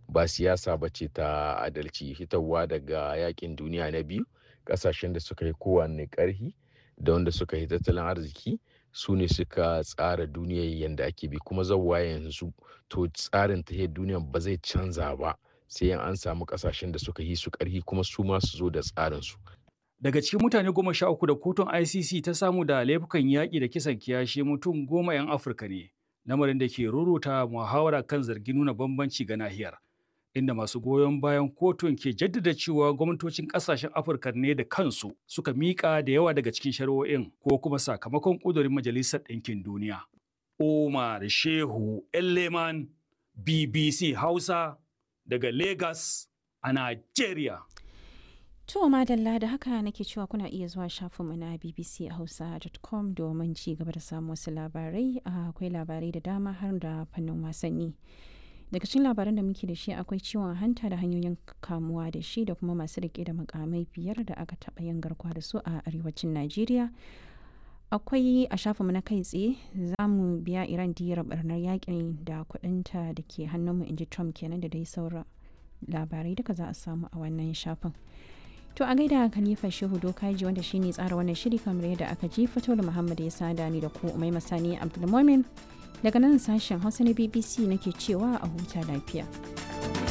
ba siyasa ba ce ta adalci hitarwa daga yakin duniya na biyu kasashen da suka yi kowanne karhi da wanda suka yi tattalin arziki su ne suka tsara duniyar yadda ake bi kuma zauwa yanzu to tsarin ta duniyar ba zai canza ba sai an samu kasashen da suka yi su karhi kuma su ma su zo da tsarin su Daga cikin mutane goma sha uku da kotun ICC ta samu da laifukan yaƙi da kisan kiyashi mutum goma 'yan Afirka ne, lamarin da ke ruruta muhawara kan zargin nuna bambanci ga nahiyar. Inda masu goyon bayan kotun ke jaddada cewa gwamnatocin ƙasashen Afirka ne da kansu suka miƙa da yawa daga cikin shari'o'in ko kuma sakamakon ƙudurin Majalisar Ɗinkin Duniya. Umar Shehu Elleman BBC Hausa daga Lagos a Najeriya. To madalla da haka nake cewa kuna iya zuwa shafinmu na bbchausa.com domin ci gaba da samun wasu labarai akwai labarai da dama har da fannin wasanni. Daga cikin labaran da muke da shi akwai ciwon hanta da hanyoyin kamuwa da shi da kuma masu rike da makamai biyar da aka taɓa yin garkuwa da su a arewacin Najeriya. Akwai a shafinmu na kai tsaye za mu biya Iran diyar barnar yakin da kuɗinta da ke hannunmu inji Trump kenan da dai sauran labarai duka za a samu a wannan shafin. To a gaida Khalifa Shehu Dokaji wanda shine tsara wannan shiri kamar yadda aka ji fito da Muhammad ya sada ni da ku Umai Masani Abdulmumin daga nan sashen Hausa na BBC nake cewa a huta lafiya.